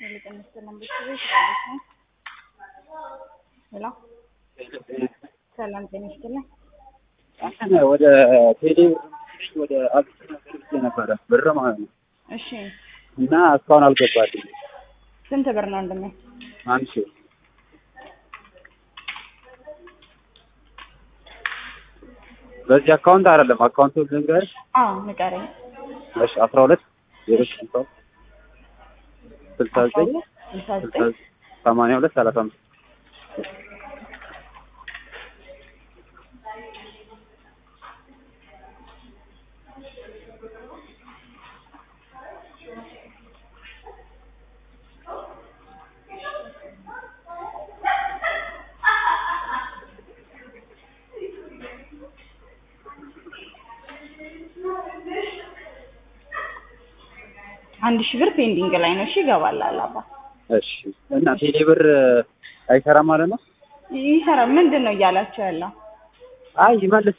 ልቀንስ ነበር ቤት ያለች ነው። ሄሎ ሰላም ጤና ይስጥልኝ። እንትን ወደ ቴሌ ወደ አቢሲኒያ ገብቼ ነበረ ብር ማለት ነው እሺ እና እስካሁን አልገባልኝ። ስንት ብር ነው ወንድሜ? አንድ ሺህ በዚህ አካውንት አይደለም አካውንቱ ልንገርሽ። አዎ ንገረኝ። እሺ አስራ ሁለት ዜሮ ስልሳ ስልሳ ዘጠኝ ስልሳ ስልሳ ዘጠኝ ሰማንያ ሁለት ሰላሳ አምስት አንድ ሺህ ብር ፔንዲንግ ላይ ነው። እሺ ይገባል አላባ እሺ እና ቴሌ ብር አይሰራም ማለት ነው? ይሰራ ምንድን ነው እያላቸው ያለው? አይ ይመልስ